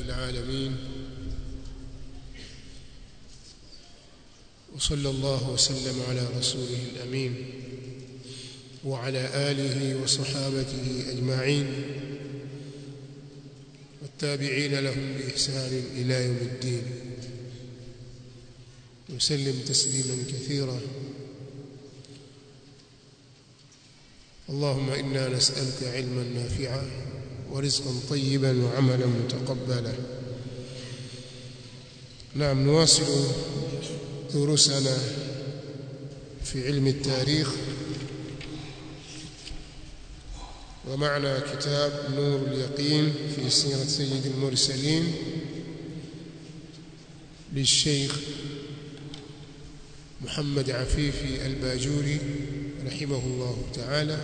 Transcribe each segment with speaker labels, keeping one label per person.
Speaker 1: العالمين وصلى الله وسلم على رسوله الأمين وعلى آله وصحابته أجمعين والتابعين لهم بإحسان إلى يوم الدين وسلم تسليما كثيرا اللهم إنا نسألك علما نافعا ورزقا طيبا وعملا متقبلا نعم نواصل دروسنا في علم التاريخ ومعنا كتاب نور اليقين في سيرة سيد المرسلين للشيخ محمد عفيفي الباجوري رحمه الله تعالى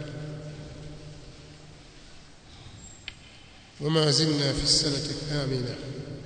Speaker 1: وما زلنا في السنة الثامنة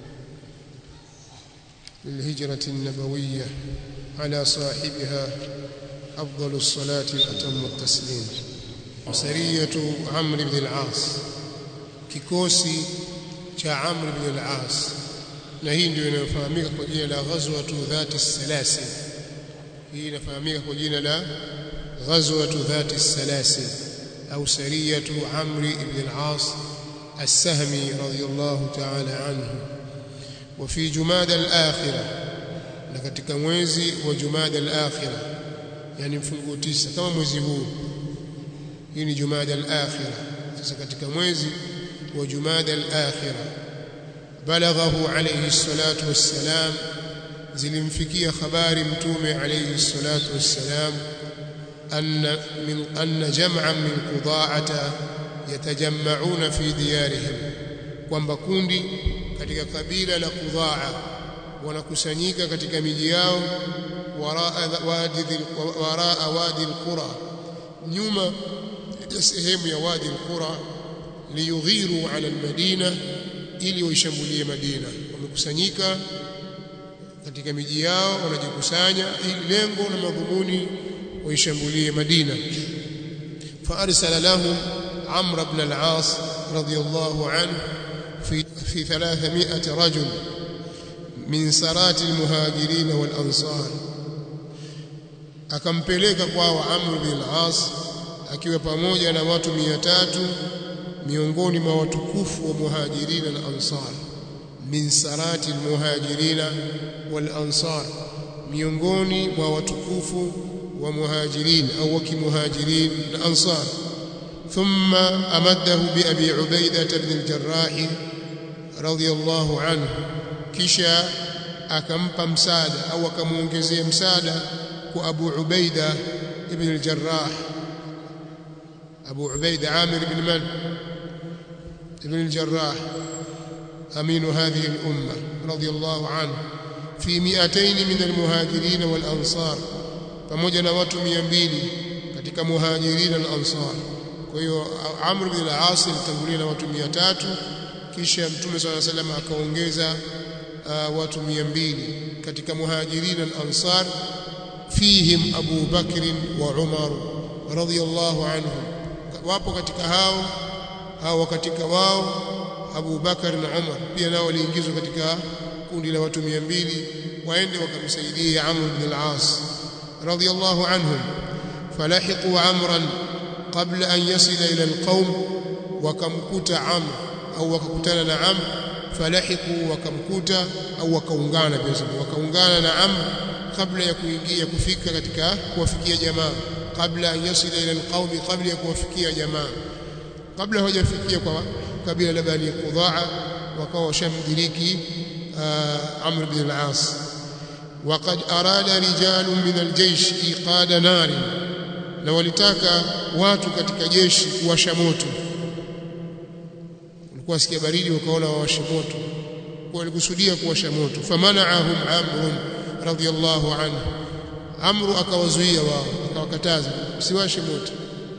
Speaker 1: للهجرة النبوية على صاحبها أفضل الصلاة وأتم التسليم سرية عمرو بن العاص kikosi cha Amr ibn al-As na hii ndio inayofahamika kwa jina la ghazwatu dhati salasil hii inafahamika kwa jina la ghazwatu dhati salasil au sariyatu Amr ibn al-As السهمي رضي الله تعالى عنه وفي جماد الآخرة na katika mwezi wa Jumada al-Akhirah yani mfungo 9 kama mwezi huu hii ni Jumada al-Akhirah sasa katika mwezi wa Jumada al-Akhirah balaghahu alayhi salatu wassalam zilimfikia habari mtume alayhi salatu wassalam anna min anna jam'an min quda'ata yatajammauna fi diyarihim kwamba kundi katika kabila la Qudhaa wanakusanyika katika miji yao waraa wadi waraa wadi alqura nyuma ya sehemu ya wadi alqura liyughiru ala almadina ili waishambulie Madina wamekusanyika katika miji yao wanajikusanya ili lengo na madhumuni waishambulie Madina fa arsala lahum عمرو بن العاص رضي الله عنه في في 300 رجل من سرات المهاجرين والأنصار akampeleka kwao Amr bin al-As akiwa pamoja na watu 300 miongoni mwa watukufu wa muhajirina na ansar min sarati almuhajirina wal ansar miongoni mwa watukufu wa muhajirin au wa kimuhajirin na ansar ثم أمده بأبي عبيدة بن الجراح رضي الله عنه كشا akampa msaada au akamuongezea msaada kwa Abu Ubaida ibn al-Jarrah Abu Ubaida Amir ibn Man ibn al-Jarrah أمين هذه الأمة رضي الله عنه في 200 من المهاجرين والأنصار pamoja na watu 200 katika muhajirin na ansar kwa hiyo Amr bin al-As alitangulia na watu 300 kisha Mtume صلى الله عليه وسلم akaongeza uh, watu 200 katika muhajirin al-ansar fihim Abu Bakr wa Umar radhiyallahu anhum wapo katika hao hao katika wao Abu Bakar na Umar pia nao waliingizwa katika kundi la watu 200 waende wakamsaidia Amr bin al-As radhiyallahu anhum falahiqu amran قبل أن يصل إلى القوم وكمكوت عمرو أو وككutana na Amr falahiqu wakamkuta au wakaungana pia wakaungana na Amr kabla ya kuingia kufika katika kuwafikia jamaa kabla an yasila ila alqaumi kabla ya kuwafikia jamaa kabla hawajafikia kwa kabila la Bani Qudaa wakawa washamdiriki Amr bin al-As وقد أراد رجال من الجيش إيقاد نار na walitaka watu katika jeshi kuwasha moto walikuwa sikia baridi wakaona wawashe moto kwa walikusudia kuwasha moto famanaahum amr radhiyallahu anhu amru akawazuia wao akawakataza usiwashe moto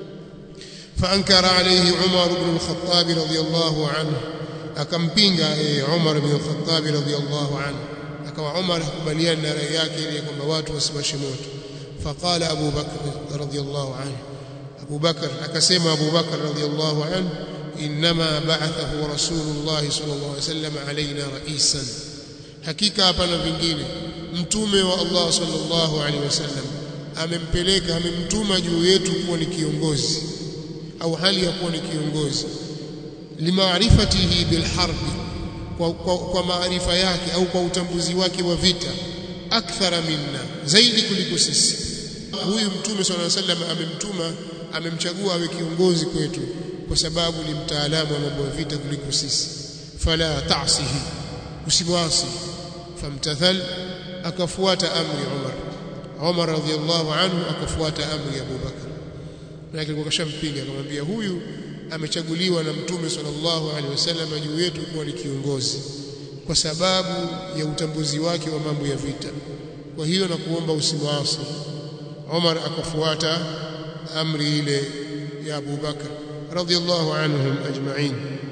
Speaker 1: فانكر عليه عمر بن الخطاب رضي الله عنه akampinga Umar bin Khattab radhiyallahu anhu akawa Umar hakubaliana na rai yake ile kwamba watu wasiwashe moto فقال أبو بكر رضي الله عنه أبو بكر أكسم أبو بكر رضي الله عنه inma ba'athahu rasulullah sallallahu alaihi wasallam alaina raisan hakika hapana vingine mtume wa Allah sallallahu alaihi wasallam amempeleka amemtuma juu yetu kuwa ni kiongozi au hali ya kuwa ni kiongozi limaarifatihi bilharbi kwa, kwa, kwa maarifa yake au kwa utambuzi wake wa vita akthara minna zaidi kuliko sisi huyu mtume sallallahu alaihi wasallam amemtuma amemchagua awe kiongozi kwetu kwa sababu ni mtaalamu wa mambo ya vita kuliko sisi fala ta'sihi usimwasi famtathal akafuata amri Umar Umar radhiallahu anhu akafuata amri ya Abu Bakar na alikuwa kashampinga akamwambia huyu amechaguliwa na mtume sallallahu alaihi wasallam juu yetu kuwa ni kiongozi kwa sababu ya utambuzi wake wa mambo ya vita kwa hiyo na kuomba usimwasi Umar akafuata amri ile ya Abu Bakar radhiallahu anhum ajma'in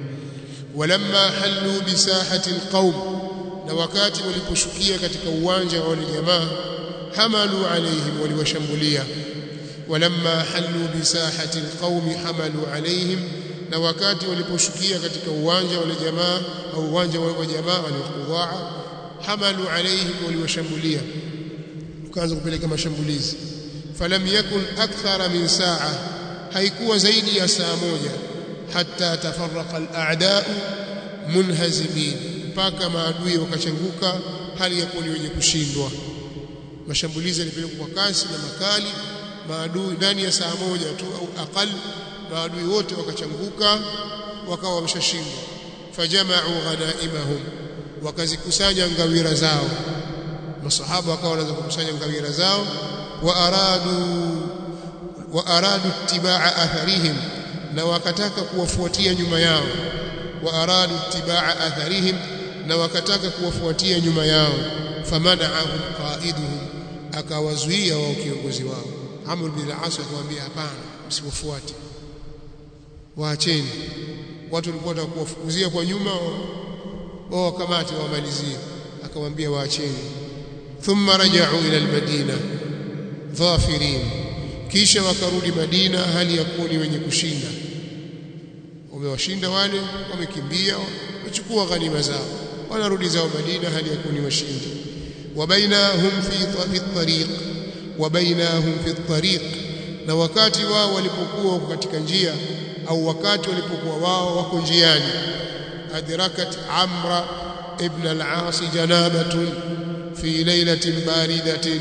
Speaker 1: walamma hallu bisahati alqaum na wakati waliposhukia katika uwanja wa wale jamaa hamalu alaihim waliwashambulia walamma hallu bisahati alqaumi hamalu alaihim na wakati waliposhukia katika uwanja wale jamaa au uwanja wa jamaa waliokuwa hamalu alaihim waliwashambulia ukaanza kupeleka mashambulizi falam yakun akthara min saa haikuwa zaidi ya saa moja hatta tafarraqa al-a'da'u munhazimin mpaka maadui wakachanguka hali ya kuwa ni wenye kushindwa mashambulizi yalipelekwa kwa kasi na makali maadui ndani ya saa moja tu au aqal maadui wote wakachanguka wakawa wameshashindwa fajama'u ghanaimahum wakazikusanya ngawira zao masahaba wakawa wanaanza kukusanya ngawira zao wa aradu wa aradu itibaa atharihim na wakataka kuwafuatia nyuma yao wa aradu itibaa atharihim na wakataka kuwafuatia nyuma yao famana'ahum qaiduhum akawazuia wao kiongozi wao Amr bin al-As akamwambia hapana msiwafuate waacheni watu walikuwa wanataka kuwafukuzia kwa nyuma wao wakamate wamalizie akamwambia waacheni thumma raja'u ila al-Madina dhafirin kisha wakarudi Madina hali ya kuwa ni wenye kushinda wamewashinda wale wamekimbia wachukua ghanima zao wanarudi zao Madina hali ya kuwa ni washindi wabainahum fi fi tariq wabainahum fi tariq na wakati wao walipokuwa katika njia au wakati walipokuwa wao wako njiani adrakat amra ibn al-aas janabatun fi laylatin baridatin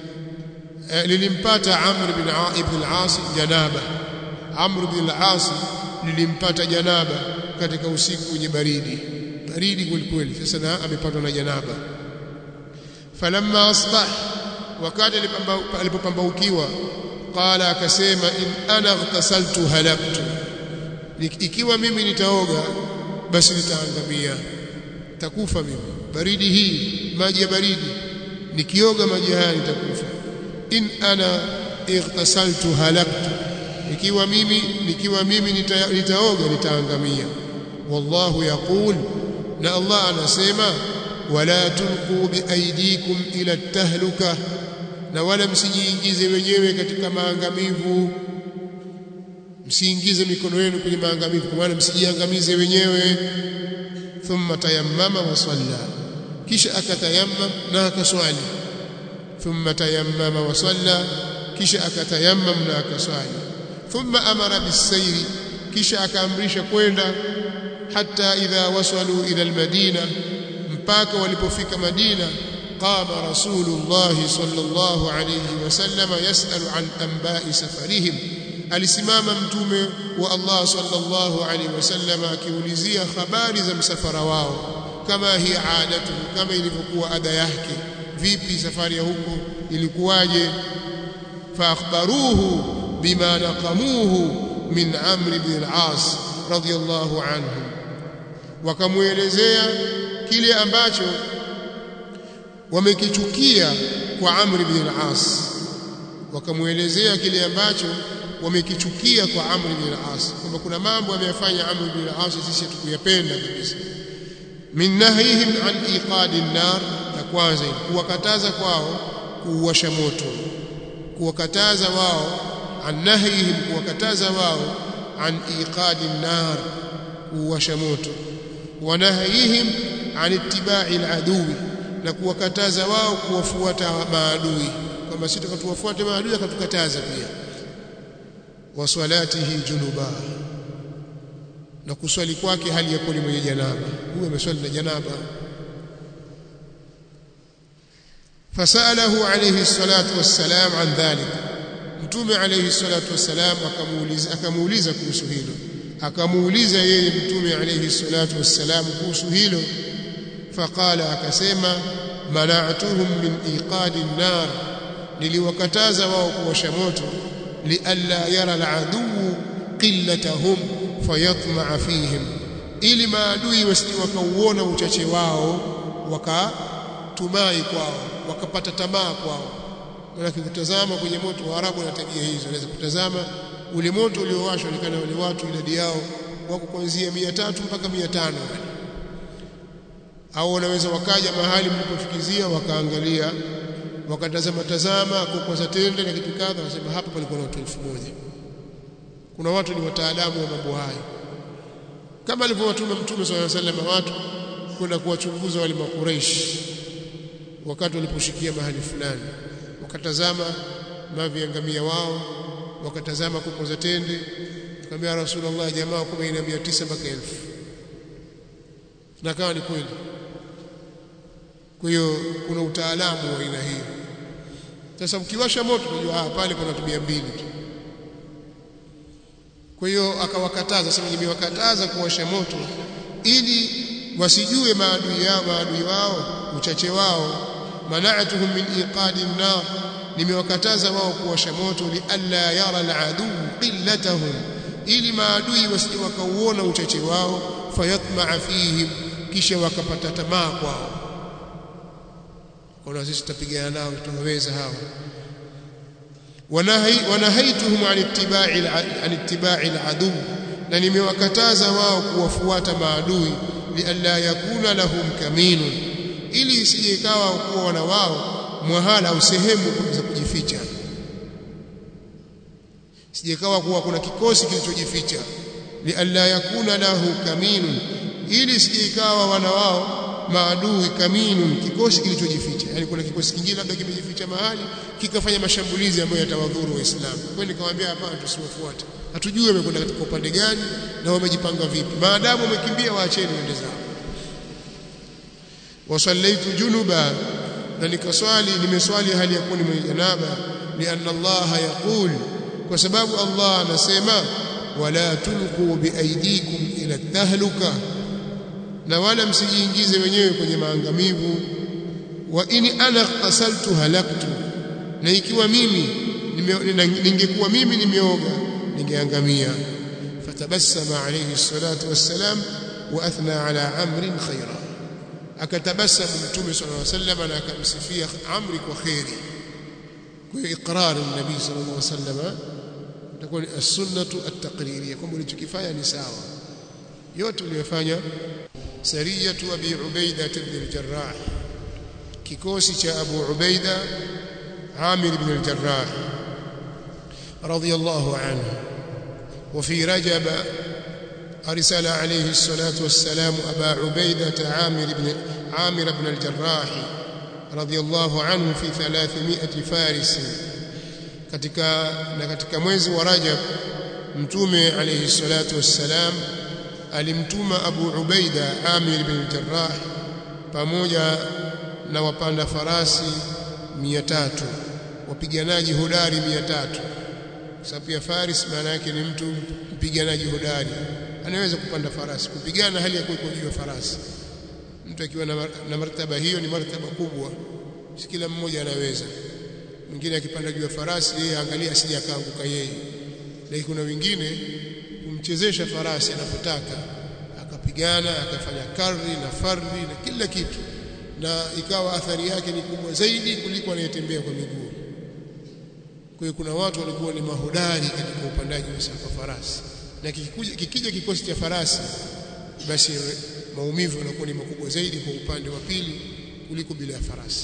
Speaker 1: lilimpata amr ibn ibn al-aas janaba amr ibn al-aas lilimpata janaba katika usiku wenye baridi baridi kweli sasa na amepatwa na janaba falamma asbah wakati alipopambaukiwa qala akasema in ana ghtasaltu halaktu ikiwa mimi nitaoga basi nitaangamia takufa mimi baridi hii maji ya baridi nikioga maji haya nitakufa in ana ightasaltu halaktu ikiwa mimi nikiwa mimi nita, nitaoga nitaangamia wallahu yaqul na Allah anasema wala tulqu biaidikum ila tahluka na wala msijiingize wenyewe katika maangamivu msiingize mikono yenu kwenye maangamivu kwa maana msijiangamize wenyewe thumma tayammama wa salla kisha akatayammam na akaswali thumma tayammama wa salla kisha akatayammam na akaswali thumma amara bisayri kisha akaamrisha kwenda hata idha wasalu ila almadina mpaka walipofika Madina qama rasulullah sallallahu alayhi wasallam yasalu an anba'i safarihim alisimama mtume wa Allah sallallahu alayhi wasallam akiulizia habari za msafara wao kama hi adatu kama ilivyokuwa ada yake vipi safari ya huko ilikuwaje fa akhbaruhu bima naqamuhu min amr ibn al-as radiyallahu anhu wakamuelezea kile ambacho wamekichukia kwa Amr ibn al-As wakamuelezea kile ambacho wamekichukia kwa Amr ibn al-As kwamba kuna mambo ameyafanya Amr ibn al-As sisi hatukuyapenda kabisa min nahyihim an iqad an-nar na kwanza kuwakataza kwao kuwasha moto kuwakataza wao an nahyihim kuwakataza wao an iqad an-nar kuwasha moto wanahayihim an ittiba'i al-aduwi na kuwakataza wao kuwafuata maadui kwamba sisi tukatuwafuate maadui akatukataza pia wa salatihi junuba na kuswali kwake hali ya kuwa ni mwenye janaba huyo ameswali na janaba fasalahu alayhi salatu wassalam an dhalik mtume alayhi salatu wassalam akamuuliza akamuuliza kuhusu hilo akamuuliza yeye mtume alayhi salatu wassalam kuhusu hilo faqala akasema mana'tuhum min iqadi an-nar niliwakataza wao kuwasha moto lialla yara al-adu qillatahum fayatma'a fihim ili maadui wasije wakauona uchache wao wakatumai kwao wakapata tamaa kwao maana kutazama kwenye moto wa Arabu na tabia hizo unaweza kutazama ule moto uliowashwa onekana wale watu idadi yao wako kuanzia 300 mpaka 500 au wanaweza wakaja mahali mlipofikizia wakaangalia wakatazama tazama kwa tende na kitu kadha wasema hapa palikuwa na watu 1000 kuna watu ni wataalamu wa mambo hayo kama alivyowatuma mtume swalla sallam watu kwenda kuwachunguza wale makureish wakati waliposhikia mahali fulani wakatazama maviangamia wao wakatazama kuko za tende akamwambia rasulullah jamaa kama ina 900 mpaka 1000 na kawa ni kweli kwa hiyo kuna utaalamu wa aina hiyo sasa ukiwasha moto unajua ah pale kuna watu 200 tu kwa hiyo akawakataza sema nimewakataza kuwasha moto ili wasijue maadui yao maadui wao uchache wao mana'atuhum min iqadi an-nar nimewakataza wao kuwasha moto li alla yara al-adu qillatahum ili maadui wasije wakauona uchache wao fayatma'a fihim kisha wakapata tamaa kwao kwa sisi tutapigana nao tunaweza hao wanahaituhum an ittiba'i an ittiba'i al-adu na nimewakataza wao kuwafuata maadui lialla yakuna lahum kaminun ili isije ikawa kuwa wana wao mwahala au sehemu za kujificha sije ikawa kuwa kuna kikosi kilichojificha lialla yakuna lahu kaminun ili isije ikawa wana wao maadui kaminun kikosi kilichojificha yani kuna kikosi kingine labda kimejificha mahali kikafanya mashambulizi ambayo yatawadhuru waislamu kwa nikamwambia hapana tusiwafuate hatujui wamekwenda katika upande gani na wamejipanga vipi maadamu wamekimbia waacheni wende zao wasallaitu junuba na nikaswali nimeswali hali ya kuwa ni mwenye janaba lianna Allah yaqul kwa sababu Allah anasema wala tulqu biaidikum ila tahluka na wala msijiingize wenyewe kwenye maangamivu wa ini ana qasaltu halaktu na ikiwa mimi ningekuwa mimi nimeoga ningeangamia fatabassama alayhi salatu wassalam wa athna ala amrin khaira akatabasamu mtume sallallahu alayhi wasallam na akamsifia amri kwa khairi kwa iqrar nabii sallallahu alayhi wasallam itakuwa as-sunnatu at-taqririyya kwamba ulichokifanya ni sawa yote uliyofanya sariyatu abi ubaida ibn al-jarrah kikosi cha abu ubaida amir ibn al-jarrah radiyallahu anhu وفي رجب أرسل عليه الصلاة والسلام أبا عبيدة عامر بن عامر بن الجراح رضي الله عنه في ثلاثمائة فارس katika na katika mwezi wa Rajab mtume alayhi salatu wassalam alimtuma Abu Ubaida Amir bin Jarrah pamoja na wapanda farasi 300 wapiganaji hodari 300 sababu pia faris maana yake ni mtu mpiganaji hodari anaweza kupanda farasi kupigana hali ya kuwa juu ya farasi mtu akiwa na, na martaba hiyo ni martaba kubwa si kila mmoja anaweza mwingine akipanda juu ya farasi yeye angalia asije akaanguka yeye lakini kuna wengine kumchezesha farasi anapotaka akapigana akafanya karri na farri na kila kitu na ikawa athari yake ni kubwa zaidi kuliko anayetembea kwa miguu kwa hiyo kuna watu walikuwa ni mahodari katika upandaji wa farasi na kikikuja kikija kikosi cha farasi basi maumivu yanakuwa ni makubwa zaidi kwa upande wa pili kuliko bila ya farasi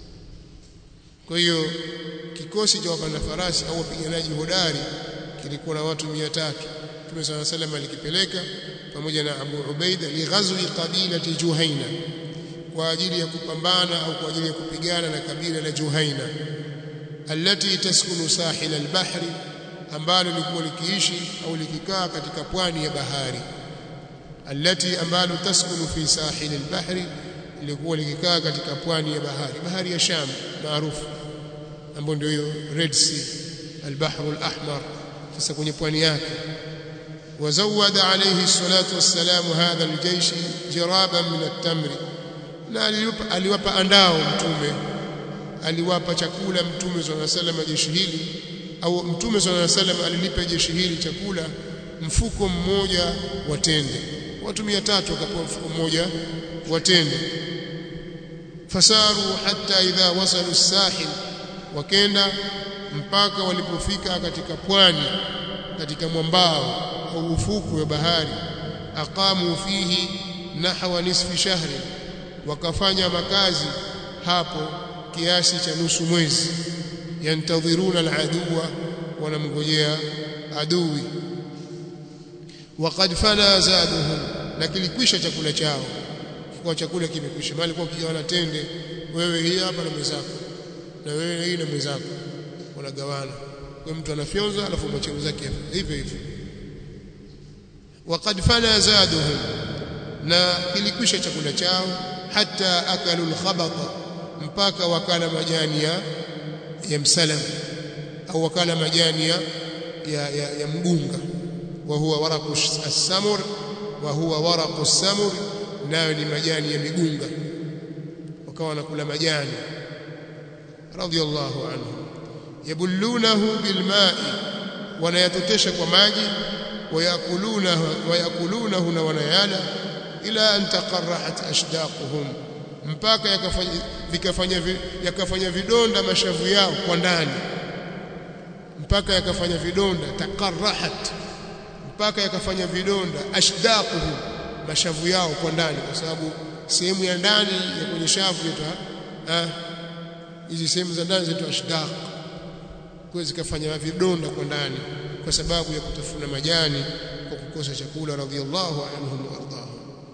Speaker 1: kwa hiyo kikosi cha wapanda farasi au wapiganaji hodari kilikuwa na watu 300 Mtume صلى الله عليه alikipeleka pamoja na Abu Ubaida lighazwi qabilati Juhaina kwa ajili ya kupambana au kwa ajili ya kupigana na kabila la Juhaina allati taskunu sahil al-bahri ambalo lilikuwa likiishi au likikaa katika pwani ya bahari allati ambalo taskunu fi sahil al-bahri lilikuwa likikaa katika pwani ya bahari bahari ya Sham maarufu ambayo ndio hiyo Red Sea al-Bahr al-Ahmar sasa kwenye pwani yake وزود عليه الصلاة والسلام هذا الجيش جرابا من التمر na aliwapa andao mtume aliwapa chakula mtume صلى الله عليه وسلم jeshi hili au mtume صلى الله عليه وسلم alilipa jeshi hili chakula mfuko mmoja wa tende watu 300 wakapewa mfuko mmoja wa tende fasaru hatta idha wasalu sahil wakenda mpaka walipofika katika pwani katika mwambao au ufuku wa bahari aqamu fihi nahwa nisfi shahri wakafanya makazi hapo kiasi cha nusu mwezi yantadhiruna aladuwa wanamngojea adui waqad fana zaduhum na kilikwisha chakula chao kwa chakula kimekwisha mali kwa kijawana tende wewe hii hapa na mwenzako na wewe hii na mwenzako wanagawana kwa mtu anafyonza alafu mwache zake hivyo hivyo waqad fana zaduhum na kilikwisha chakula chao hata akalu alkhabata mpaka wakala majani ya ya msalam au wakala majani ya ya, ya, ya mgunga wa huwa waraqu as-samur wa huwa waraqu as-samur nayo ni majani ya migunga wakawa wanakula majani radiyallahu anhu yabullunahu bilma'i wanayatotesha kwa maji wayakulunahu wayakulunahu na wanayala ila an taqarrahat ashdaquhum mpaka yakafanya vikafanya yakafanya vidonda mashavu yao kwa ndani mpaka yakafanya vidonda taqarrahat mpaka yakafanya vidonda ashdaquhum mashavu yao kwa ndani kwa sababu sehemu ya ndani ya kwenye shavu yetu hizi sehemu za ndani zetu ashdaq kwa zikafanya vidonda kwa ndani kwa sababu ya kutafuna majani kwa kukosa chakula radhiallahu anhum wa ardahum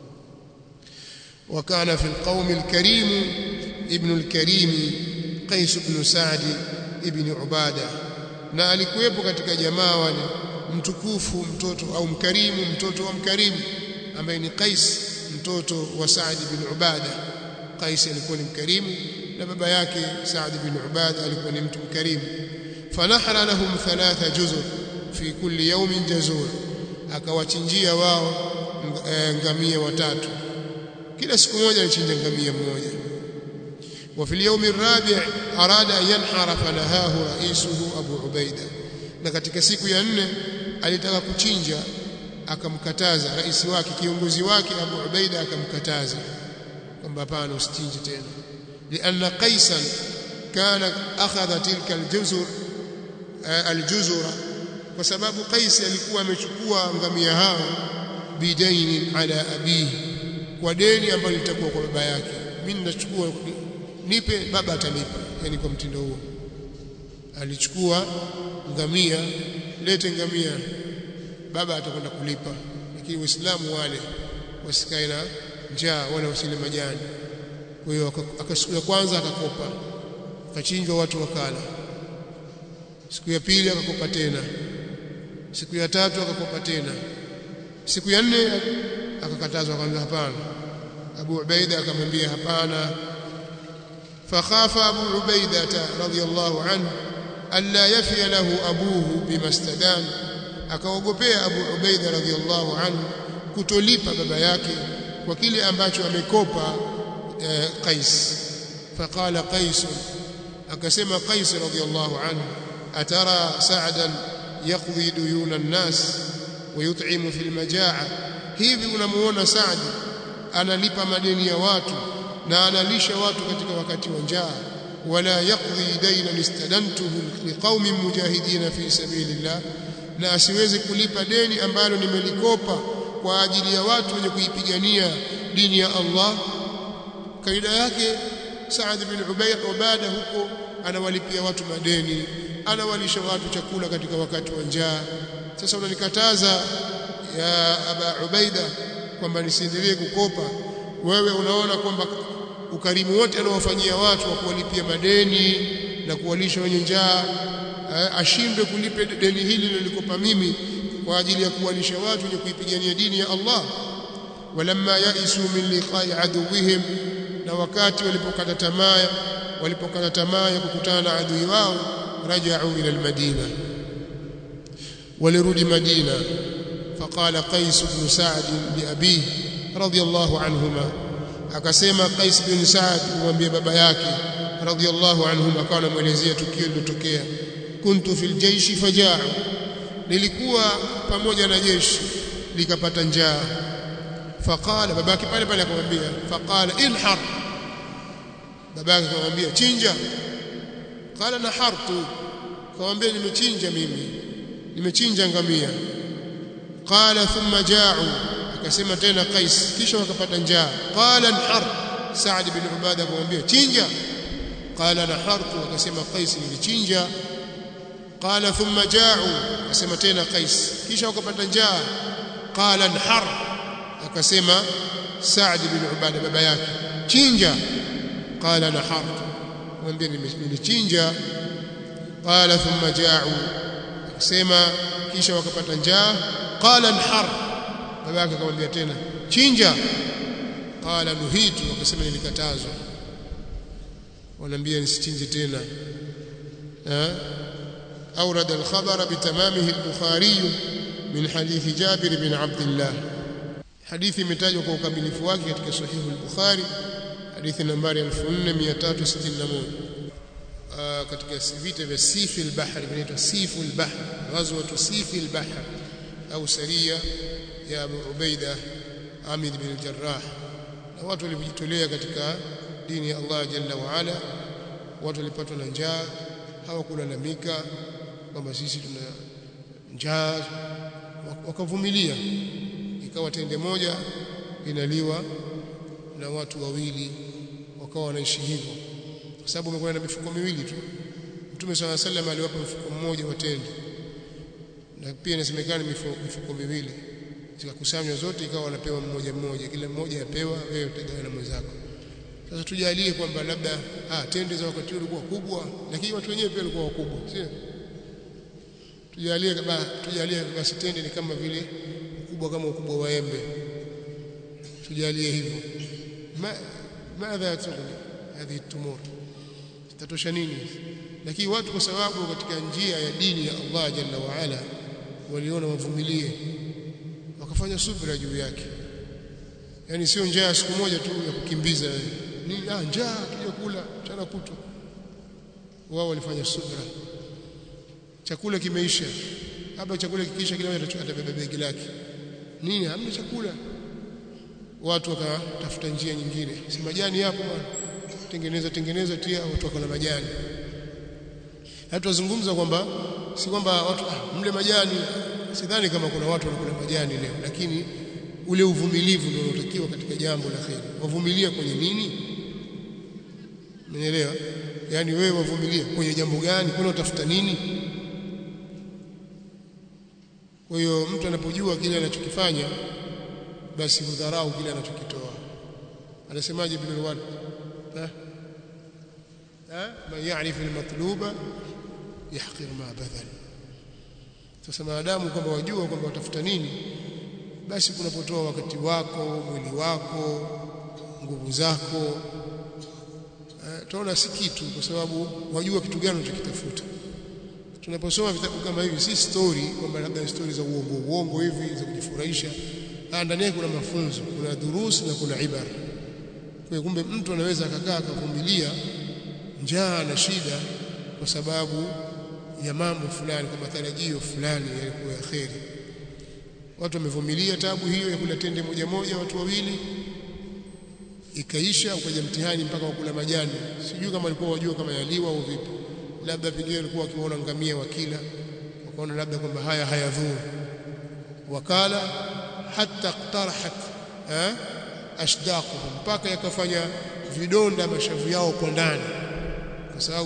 Speaker 1: وكان في القوم الكريم ابن الكريم قيس بن سعد ابن عباده na alikuwepo katika jamaa wale mtukufu mtoto au mkarimu mtoto wa mkarimu ambaye ni Qais mtoto wa Saad bin Ubada Qais alikuwa ni mkarimu na baba yake Saad bin Ubada alikuwa ni mtu mkarimu fanahara lahum thalatha juzur fi kulli yawmin jazur akawachinjia wao ngamia watatu kila siku moja alichinja ngamia mmoja وفي اليوم الرابع أراد أن ينحر فنهاه رئيسه أبو عبيدة na katika siku ya nne alitaka kuchinja akamkataza rais wake kiongozi wake Abu Ubaida akamkataza kwamba hapana usichinje tena lianna qaisan kana akhadha tilka aljuzur aljuzura kwa sababu qais alikuwa amechukua ngamia hao bidaini ala abihi kwa deni ambalo litakuwa kwa baba yake mimi ninachukua nipe baba atanipa yani kwa mtindo huo alichukua ngamia lete ngamia baba atakwenda kulipa lakini waislamu wale wasikae na njaa wala wasile majani kwa hiyo akasiku ya kwanza akakopa akachinjwa watu wakala siku ya pili akakopa tena siku ya tatu akakopa tena siku ya nne akakatazwa akamwambia hapana Abu Ubaida akamwambia hapana فخاف أبو عبيدة رضي الله عنه ألا يفي له أبوه بما استدان akaogopea Abu Ubaida radhiallahu anhu kutolipa baba yake kwa kile ambacho amekopa eh, Qais faqala Qais akasema Qais radhiallahu anhu atara Sa'dan yaqdi duyuna an-nas wa yut'imu fil majaa hivi unamuona Sa'd analipa madeni ya watu na analisha watu katika wakati wa njaa wala yaqdi dayna listadantuhu liqaumin mujahidina fi sabilillah na asiweze kulipa deni ambalo nimelikopa kwa ajili ya watu wenye kuipigania dini ya Allah kaida yake Saad bin Ubayd Ubada huko anawalipia watu madeni anawalisha watu chakula katika wakati wa njaa sasa unanikataza ya aba ubaida kwamba nisiendelee kukopa wewe unaona kwamba ukarimu wote anaowafanyia watu wa kuwalipia madeni na kuwalisha wenye njaa ashindwe kulipe deni hili nilikopa mimi kwa ajili ya kuwalisha watu wenye kuipigania dini ya Allah walamma yaisu min liqa'i aduwihim na wakati walipokata tamaa walipokata tamaa ya kukutana na adui wao raja'u ila almadina walirudi madina فقال قيس بن سعد لأبيه رضي الله عنهما akasema Qais bin Saad kumwambia baba yake radhiallahu anhum akawa anamuelezea tukio lilotokea kuntu fil jaishi fajaa nilikuwa pamoja na jeshi likapata njaa faqala babake pale pale akamwambia faqala inhar babake akamwambia chinja qala nahartu akamwambia nimechinja mimi nimechinja ngamia qala thumma jaa'u akasema tena Qais kisha wakapata njaa qala nhar Saad bin Ubada akamwambia chinja qala nahartu akasema Qais nilichinja qala thumma jaa'u akasema tena Qais kisha wakapata njaa qala nhar akasema Saad bin Ubada baba yake chinja qala nahartu mwambie nilichinja qala thumma jaa'u akasema kisha wakapata njaa qala nhar baba yake akamwambia tena chinja qala nuhitu akasema nilikatazwa wanaambia nisichinje tena أورد الخبر بتمامه البخاري من حديث جابر بن عبد الله حديث متاج وكوكملف wake katika صحيح البخاري حديث nambari 4361 katika vita vya sifi al-bahr vinaitwa sifu al-bahr ghazwatu sifi al-bahr au saria ya Abu Ubaida Amir bin al-Jarrah na watu walijitolea katika dini ya Allah jalla wa ala watu walipatwa na njaa hawakulalamika kwamba sisi tuna njaa wakavumilia ikawa tende moja inaliwa na watu wawili wakawa wanaishi hivyo kwa sababu wamekuwa na mifuko miwili tu Mtume swalla sallam aliwapa mfuko mmoja wa tende na pia inasemekana mifuko, mifuko miwili zikakusanywa zote ikawa wanapewa mmoja mmoja kila mmoja apewa wewe utagawa na mwenzako sasa tujalie kwamba labda ah tende za wakati ulikuwa kubwa lakini watu wenyewe pia walikuwa wakubwa sio tujalie kama tujalie basi tende ni kama vile ukubwa kama ukubwa wa embe tujalie hivyo ma madha yatuni hadhi tumur tatosha nini lakini watu kwa sababu katika njia ya dini ya Allah jalla wa ala waliona wavumilie wakafanya subira juu yake yani sio njaa siku moja tu ya kukimbiza ni ah njaa kija kula mchana kutwa wao walifanya subira chakula kimeisha hapa chakula kikiisha kila mmoja atabeba begi lake nini hamna chakula watu wakatafuta njia nyingine si majani hapo bwana tengeneza tengeneza tia watu wakala majani hata tuzungumza kwamba si kwamba watu ah, mle majani sidhani kama kuna watu wanakula majani leo lakini ule uvumilivu ndio unatakiwa katika jambo la kheri wavumilia kwenye nini Umeelewa? Yaani wewe wavumilia kwenye jambo gani? Kuna utafuta nini? Kwa hiyo mtu anapojua kile anachokifanya basi hudharau kile anachokitoa. Anasemaje Ibn al-Ward? Ha? Ha? Man ya'rif al-matluba yahqir ma badal. Sasa maadamu kwamba wajua kwamba watafuta nini basi kunapotoa wakati wako, mwili wako, nguvu zako tunaona si kitu kwa sababu wajua kitu gani unachokitafuta tunaposoma vitabu kama hivi si story kwamba labda story za uongo uongo hivi za kujifurahisha ndani yake kuna mafunzo kuna durusi na kuna ibara kwa kumbe mtu anaweza akakaa akavumilia njaa na shida kwa sababu ya mambo fulani kwa matarajio fulani yalikuwa ya kheri watu wamevumilia tabu hiyo ya kula tende moja moja watu wawili ikaisha ukaja mtihani mpaka wakula majani sijui kama walikuwa wajua kama yaliwa au vipi labda pengine walikuwa wakiona ngamia wakila wakaona labda kwamba haya hayadhuru wakala hatta iqtarahat eh ashdaquhum mpaka yakafanya vidonda mashavu yao kwa ndani kwa sababu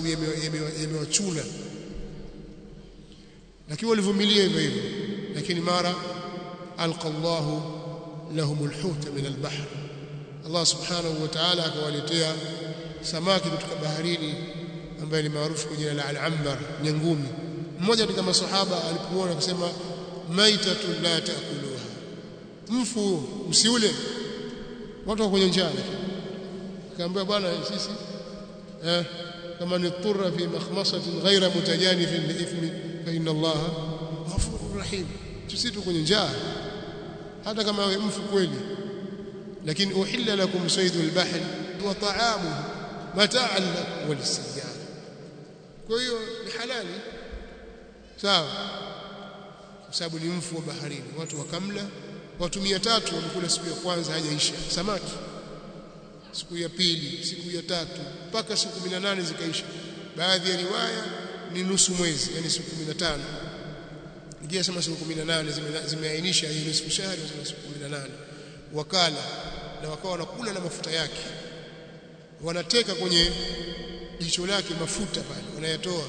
Speaker 1: yamewachuna lakini walivumilia hivyo hivyo lakini mara alqa Allahu lahum alhut min albahr Allah subhanahu wa ta'ala akawaletea samaki kutoka baharini ambaye ni maarufu kwa jina la al-ambar nyangumi mmoja katika masahaba alipoona akasema maitatun la taakuluha mfu msiule watu wa kwenye njaa akaambia bwana sisi eh kama ni turra fi makhmasatin ghaira mutajanifin li ithmi fa inna Allah ghafurur rahim sisi tu kwenye njaa hata kama wewe mfu kweli lakini uhilla lakum saydul bahri wa ta'amuhu mata'an lakum wa lisayyara kwa hiyo ni halali sawa kwa sababu ni mfu wa baharini watu wakamla watu 300 wamekula siku ya kwanza hajaisha samaki siku ya pili siku ya tatu mpaka siku 18 zikaisha baadhi ya riwaya ni nusu mwezi yani siku 15 ingia sema siku 18 zimeainisha hii nusu shahri na siku 18 wakala na wakawa wanakula na mafuta yake wanateka kwenye jicho lake mafuta pale wanayatoa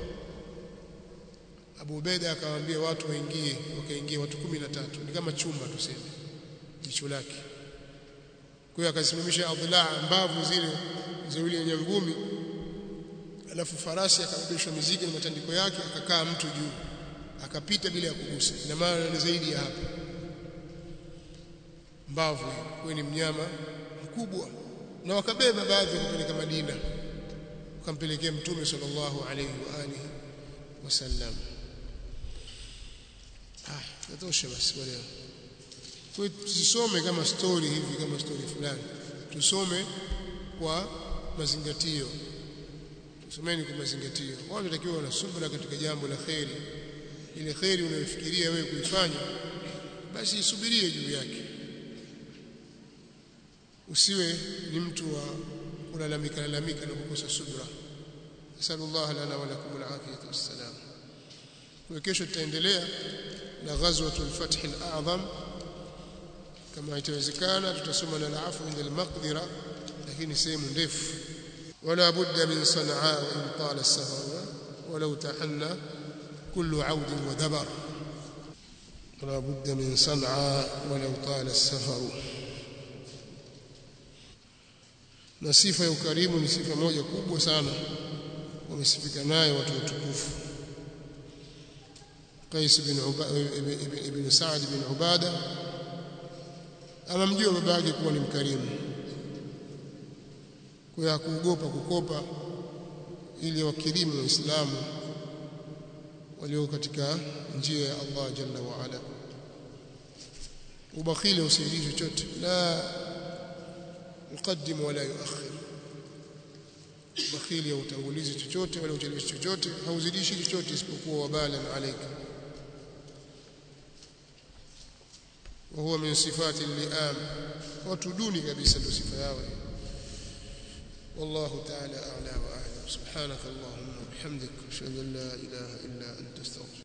Speaker 1: Abu Ubeda akawaambia watu waingie wakaingia watu 13 ni kama chumba tuseme jicho lake kwa hiyo akasimamisha adhila mbavu zile za yule nyangumi alafu farasi akabebeshwa mizigo na matandiko yake akakaa mtu juu akapita bila ya kugusa ina maana ni zaidi ya hapa mbavu kwa ni mnyama mkubwa na wakabeba baadhi kupeleka Madina wakampelekea mtume sallallahu alayhi wa alihi wasallam ah natosha basi kwa leo kwa tusisome kama story hivi kama story fulani tusome kwa mazingatio tusomeni kwa mazingatio watu watakiwa wana subra katika jambo la kheri ile kheri unayofikiria wewe kuifanya basi isubirie juu yake usiwe ni mtu wa kulalamika lalamika na kukosa subra asallallahu lana wa lakum alafiyata wassalam kwa kesho tutaendelea na ghazwatul fath al-a'zam kama itawezekana tutasoma na al-afu inda al-maqdira lakini sehemu ndefu wala budda min sanaa in tala as-safar walau tahanna kullu 'aud wa dabar ولا بد من صنعاء ولو طال السفر na sifa ya ukarimu ni sifa moja kubwa sana wamesifika nayo watu watukufu Qais bin ibn, ibn Sa'd bin Ubada anamjua baba yake kuwa ni mkarimu kwa hiyo hakuogopa kukopa ili wakirimu waislamu walio katika njia ya Allah jalla wa ala ubakhili usaidii chochote la يقدم ولا يؤخر bakhili ya utangulizi chochote wala ucheleweshi chochote hauzidishi chochote isipokuwa wabalan alayka wa huwa min sifati al-li'am watu duni kabisa ndio sifa yao والله تعالى أعلى وأعلم سبحانك اللهم وبحمدك أشهد أن لا إله إلا أنت استغفرك